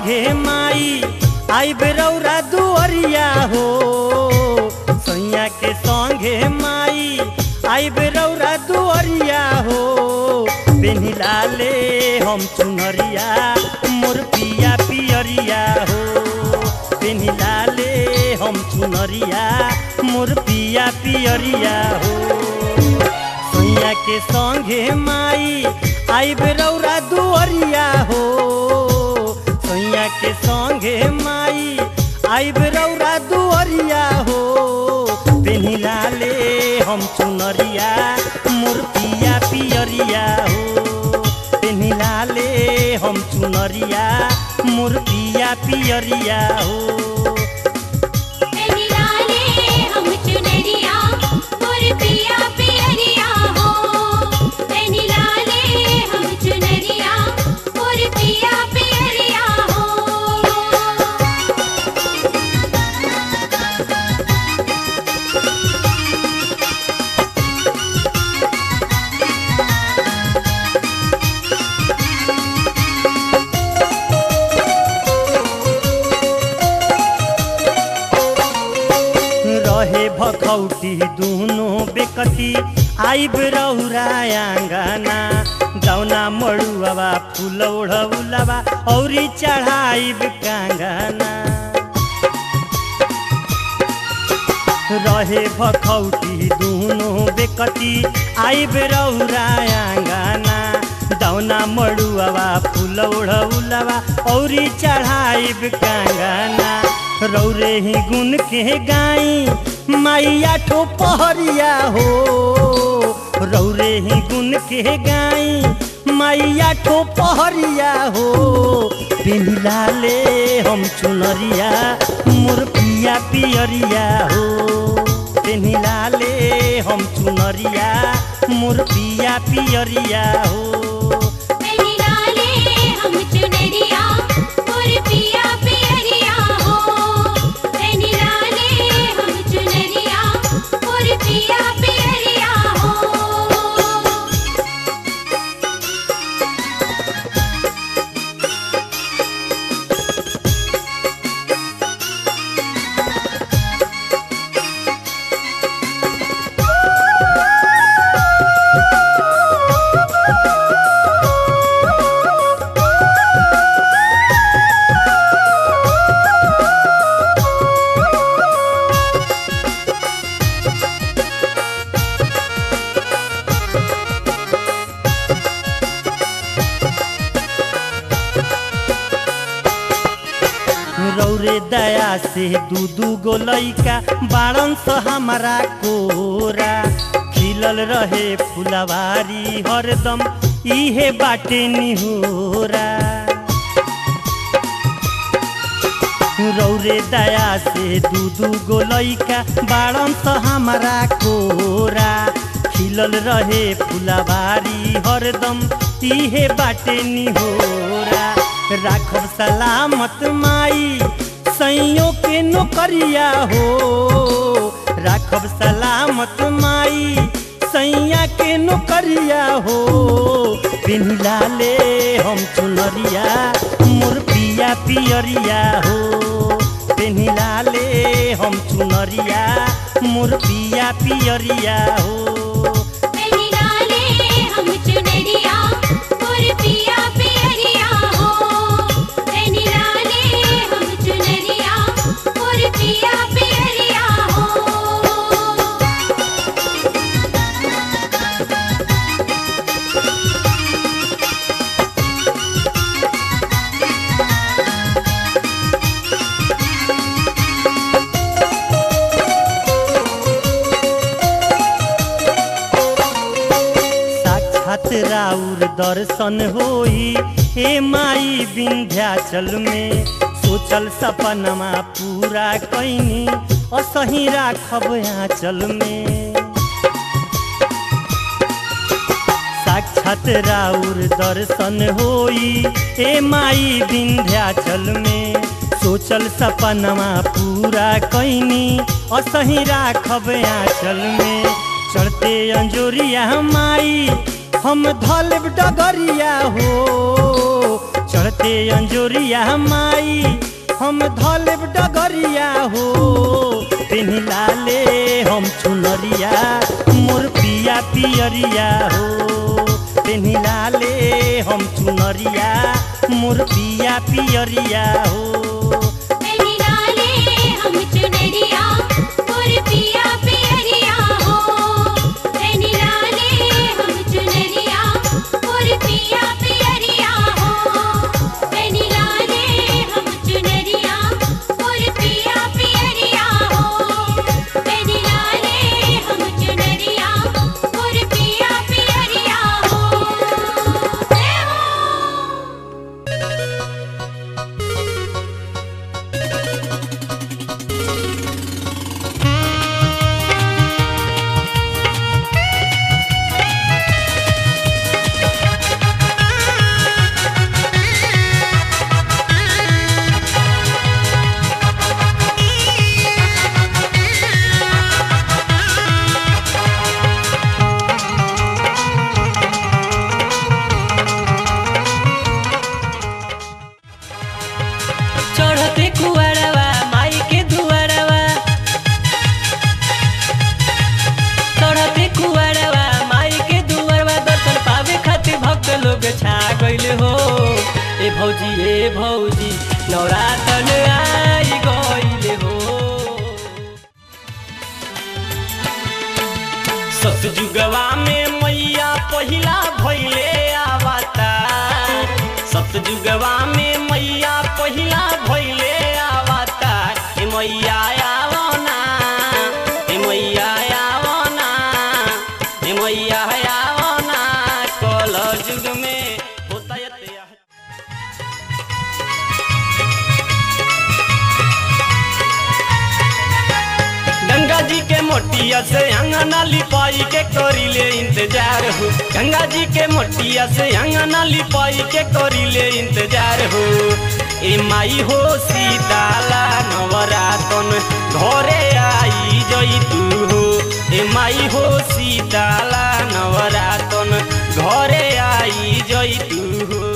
संगे माई आई बेरौरा दुअरिया हो सैया के संगे माई आई बेरौरा दुअरिया हो पेनिला ले हम चुनरिया मोर पिया पियरिया हो पेनिला ले हम चुनरिया मोर पिया पियरिया हो सैया के संगे माई आई बेरौरा दुअरिया हो सैया के संगे माई आई बेरौरा दुअरिया हो पेनिला ले हम चुनरिया मोर पिया पियरिया हो पेनिला ले हम चुनरिया मोर पिया पियरिया हो निराले हम चुनरिया मोर पिया पियरिया हो निराले हम चुनरिया मोर पिया पियरिया हो रहे भखौटी दुनो बेकती आइब रौरा आँगना दौना मड़ुआवा फूल ओढ़ौलावा औरी चढ़ाइब कांगना रहे भखौटी दुनो बेकती आइब रौरा आँगना दौना मड़ुआवा फूल ओढ़ौलावा औरी चढ़ाइब कांगना रौरे ही गुन के गाई माइया ठो पहरिया हो रौरे ही गुन के गाई माइया ठो पहरिया हो पिनिला ले हम चुनरिया मोर पिया पियरिया हो पिनिला ले हम चुनरिया मोर पिया पियरिया हो निराले हम चुनरिया मोर पिया पियरिया हो निराले हम चुनरिया मोर पिया पियरिया हो रौरे दया से दू दू गो लैका बाड़न स हमारा कोरा खिलल रहे फुलवारी हरदम इहे बाटे निहोरा रौरे दया से दू दू गो लैका बाड़न स हमारा कोरा खिलल रहे फुलवारी हरदम इहे बाटे निहोरा राखब सलामत माई सैयों के नौकरिया हो राखब सलामत माई सैया के नौकरिया हो पिनिला ले हम चुनरिया मोर पिया पियरिया हो पिनिला ले हम चुनरिया मोर पिया पियरिया हो निराले हम चुनरिया मोर पिया पियरिया हो निराले हम चुनरिया मोर पिया पियरिया हो साक्षात राउर दर्शन होई हे माई विंध्याचल में सोचल सपनमा पूरा कैनी असही राखब आंचल में साक्षात राउर दर्शन होई ए माई विंध्याचल में सोचल सपनमा पूरा कैनी असही राखब आंचल में चढ़ते अंजोरिया माई हम धलब डगरिया हो चढ़ते अंजोरिया माई हम धलेब डगरिया हो पेन्ही लाले हम चुनरिया मोर पिया पियरिया हो पेन्ही लाले हम चुनरिया मोर पिया पियरिया हो पेनी लाले हम चुनरिया और पिया पियरिया हो पेनी लाले हम चुनरिया और पिया पियरिया हो पेनी लाले हम चुनरिया और पिया पियरिया हो पेनी लाले हम चुनरिया और पिया पियरिया हो जय हो चढ़ते कुआरवा माई के दुआरवा चढ़ते कुआरवा माई के दुआरवा दर्शन पावे खातिर भक्त लोग छा गइल हो ए भौजी ए भौजी नवरातन आई गइल हो सतजुगवा में मैया पहिला भैले आवता सतजुगवा में मैया पहिला भैले आवता ए मैया आवना ए मैया आवना ए मैया आवना कल जुग में होता यते गंगा जी के मोटिया से अंगना लिपाई के करीले इंतजार हो गंगा जी के मोटिया से अंगना लिपाई के करीले इंतजार हो ए माई हो सीताला नवरातन घरे आई जई तू हो ए माई हो सीताला नवरातन घरे आई जई तू हो